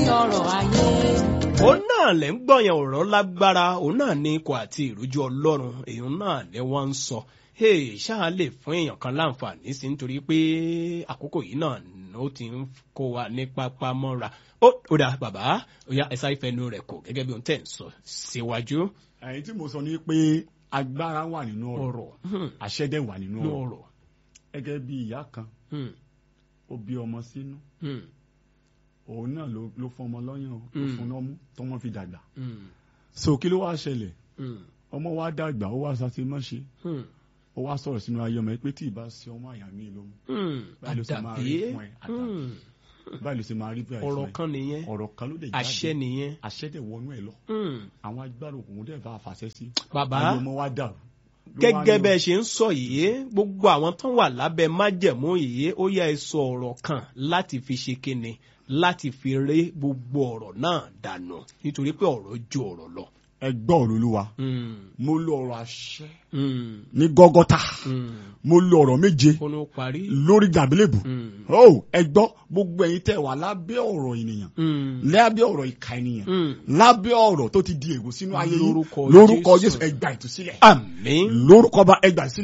ọrọ̀ ayé. òun náà lẹ́ ń gbọ̀yàn ọ̀rọ̀ lágbára òun náà ní ikọ̀ àti ìrújú ọlọ́run èèyàn náà ni wọ́n ń sọ hey, ṣáà lè fún èèyàn kan láǹfààní sí nítorí pé àkókò yìí náà ó ti ń kó wa ní pápá mọ́ra ó ó dà bàbá ó yá ẹ̀sà ìfẹ́nu rẹ̀ kò gẹ́gẹ́ bí ohun tẹ̀ ń sọ síwájú ẹ̀yin tí mo sọ ni pé agbára wà nínú ọ̀rọ̀ ọ̀rọ̀ hmm, àṣẹ dẹ̀ wà nínú nínú ọ̀rọ̀ ọ̀rọ̀ gẹ́gẹ́ bí ìyá kan hmm, ó bí ọmọ sínú hmm, òun náà ló ló fún ọmọ lọ́yàn o, ló Mm. fún lọ́mú tọ́mọ fi dàgbà hmm, so kí ló wá ṣẹlẹ̀ hmm, ọmọ wa dàgbà ó wá sase mọ́ṣe hmm, ó wá sọ̀rọ̀ sínú ayé ọmọ ẹ pé tí ì bá ṣe ọmọ àyà mi ló mú hmm, Báyìí ló ṣe máa rí àdàbí fún ẹ, àdàbí. hmm, báyìí ló ṣe máa rí bí àìsàn ọ̀rọ̀ ẹ. kan nìyẹn ọ̀rọ̀ kan ló dẹ̀ jáde àṣẹ nìyẹn àṣẹ dẹ̀ wọnú ẹ lọ hmm, àwọn agbára òkùnkùn dẹ̀ bá a fàṣẹ sí bàbá ayé ọmọ wa dàrú Ló wá gẹ́gẹ́ ní- bẹ́ẹ̀ ṣe ń sọ yìí gbogbo àwọn tó wà lábẹ́ májẹ̀mú yìí ó yẹ ẹ sọ ọ̀rọ̀ kan láti fi ṣe kíni láti fi ré gbogbo ọ̀rọ̀ náà dànù nítorí pé ọ̀rọ̀ ju ọ̀rọ̀ lọ. ẹ gbọ́ ọ̀rọ̀ olúwa Mm, mo lo ọ̀rọ̀ àṣẹ mm, ní gọ́gọ́tà mm. mo lo ọ̀rọ̀ méje kó ló parí. lórí gàbílẹ̀bù Mm, ó ẹ gbọ́ gbogbo ẹ̀yin tẹ́ wà lábẹ́ ọ̀rọ̀ ènìyàn mm, lábẹ́ ọ̀rọ̀ ìka ènìyàn mm. lábẹ́ ọ̀rọ̀ tó ti di ègò sínú ayé yín Lórúkọ lórúkọ Jésù. Jésù ẹ gba ìtúsílẹ̀ àmín. lórúkọ bá ẹ gba ìtúsílẹ̀.